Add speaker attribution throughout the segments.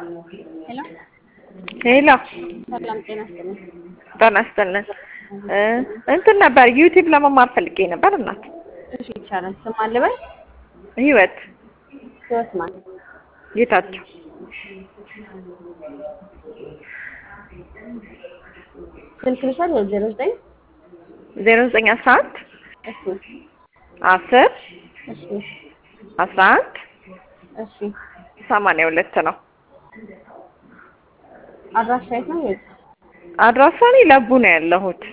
Speaker 1: ሄሎ
Speaker 2: ሄሎ
Speaker 1: ሰላም ጤና ይስጥልኝ።
Speaker 2: ጤና ይስጥልን። እንትን ነበር ዩቲዩብ ለመማር ፈልጌ ነበር እናት።
Speaker 1: እሺ ይቻላል። ስም አለ በል
Speaker 2: ህይወት
Speaker 1: ህይወት ማን?
Speaker 2: ጌታቸው
Speaker 1: ስልክ ልውሰድ ወይ ዜሮ ዘጠኝ
Speaker 2: ዜሮ ዘጠኝ አስራ አንድ
Speaker 1: እሺ
Speaker 2: አስር
Speaker 1: እሺ
Speaker 2: አስራ አንድ
Speaker 1: እሺ
Speaker 2: ሰማንያ ሁለት ነው።
Speaker 1: አድራሻ የት ነው? የት
Speaker 2: አድራሻ እኔ ለቡ ነው ያለሁት።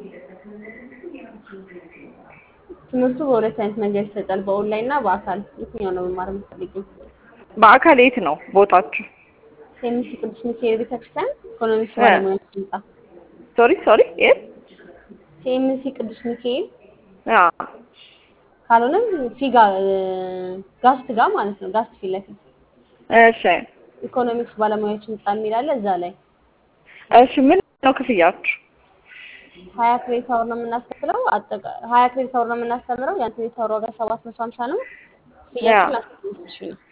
Speaker 1: ትምህርቱ በሁለት አይነት መንገድ ይሰጣል፣ በኦንላይን እና በአካል። የትኛው ነው መማር የምትፈልጊው?
Speaker 2: በአካል የት ነው ቦታችሁ?
Speaker 1: ሴሚሲ ቅዱስ ሚካኤል ቤተክርስቲያን ኢኮኖሚክስ ባለሙያ ህንጻ።
Speaker 2: ሶሪ ሶሪ የት?
Speaker 1: ሴሚሲ ቅዱስ ሚካኤል
Speaker 2: አዎ
Speaker 1: ካልሆነም ፊጋ ጋስት ጋር ማለት ነው። ጋስት ፊት ለፊት
Speaker 2: እሺ
Speaker 1: ኢኮኖሚክስ ባለሙያዎች ህንጻ የሚል አለ። እዛ ላይ
Speaker 2: እሺ ምን ነው ክፍያችሁ?
Speaker 1: ሀያ ክሬዲት አወር ነው የምናስከፍለው። አጠቃ ሀያ ክሬዲት አወር ነው የምናስተምረው። ያን ክሬዲት አወር ዋጋ ሰባት መቶ ሀምሳ ነው። ክፍያችን አስራ አምስት ሺህ ነው።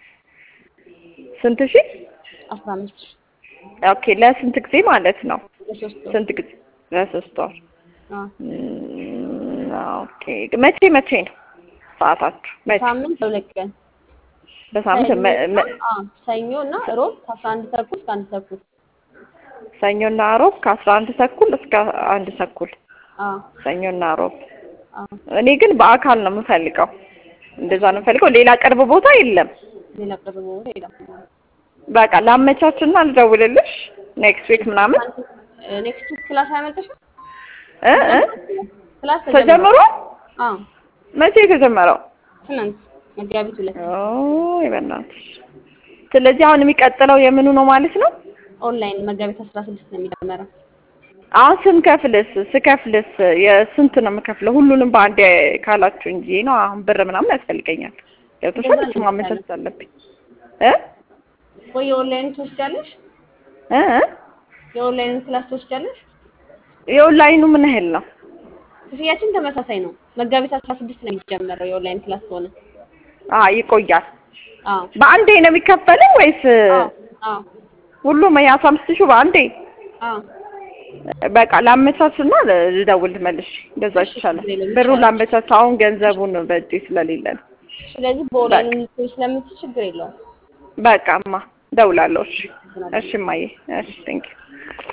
Speaker 2: ስንት ሺህ?
Speaker 1: አስራ አምስት ሺህ
Speaker 2: ኦኬ ለስንት ጊዜ ማለት ነው?
Speaker 1: ለሶስት ወር።
Speaker 2: ስንት ጊዜ? ለሶስት ወር።
Speaker 1: አዎ።
Speaker 2: እም፣ ኦኬ መቼ መቼ ነው ሰዓታችሁ? መቼ?
Speaker 1: ሳምንት ለሁለት ቀን
Speaker 2: በሳምንት መ- መ-
Speaker 1: አዎ፣ ሰኞ እና ሮብ ከአስራ አንድ ተኩል እስከ አንድ ተኩል።
Speaker 2: ሰኞና ሮብ ከአስራ አንድ ተኩል እስከ አንድ ተኩል
Speaker 1: አዎ
Speaker 2: ሰኞና ሮብ።
Speaker 1: አዎ።
Speaker 2: እኔ ግን በአካል ነው የምፈልገው። እንደዛ ነው የምፈልገው። ሌላ ቅርብ ቦታ የለም።
Speaker 1: ሌላ ቅርብ ቦታ የለም።
Speaker 2: በቃ ላመቻችና ልደውልልሽ ኔክስት ዊክ ምናምን
Speaker 1: ኔክስት ዊክ ክላስ አይመጣሽም?
Speaker 2: እ እ
Speaker 1: ክላስ
Speaker 2: ተጀምሮ
Speaker 1: አዎ
Speaker 2: መቼ የተጀመረው?
Speaker 1: ትናንት መጋቢት ሁለት
Speaker 2: ኦይ በእናትሽ። ስለዚህ አሁን የሚቀጥለው የምኑ ነው ማለት ነው?
Speaker 1: ኦንላይን መጋቢት አስራ ስድስት ነው የሚጀመረው።
Speaker 2: አሁን ስንከፍልስ ስከፍልስ የስንት ነው የምከፍለው? ሁሉንም በአንዴ ካላችሁ እንጂ ነው። አሁን ብር ምናምን ያስፈልገኛል። ገብቶሻል? እሱ ማመቻቸት አለብኝ እ
Speaker 1: ወይ የኦንላይን ትወስጃለሽ?
Speaker 2: እ እ
Speaker 1: የኦንላይን ክላስ ትወስጃለሽ?
Speaker 2: የኦንላይኑ ምን ያህል ነው?
Speaker 1: ክፍያችን ተመሳሳይ ነው። መጋቢት አስራ ስድስት ነው የሚጀመረው የኦንላይን ክላስ ከሆነ።
Speaker 2: አ ይቆያል።
Speaker 1: አዎ
Speaker 2: በአንዴ ነው የሚከፈለው ወይስ
Speaker 1: አዎ አዎ
Speaker 2: ሁሉም የአስራ አምስት ሺህ በአንዴ?
Speaker 1: አዎ
Speaker 2: በቃ ላመቻችና ልደውል መልሽ። እንደዛ ይሻላል። ብሩን ላመቻች። አሁን ገንዘቡን በእጄ ስለሌለ ነው።
Speaker 1: ስለዚህ በኦንላይን ልትሆን ስለምትችል ችግር የለውም።
Speaker 2: በቃማ እደውላለሁ። እሺ እሺ እማዬ እሺ ቴንኪው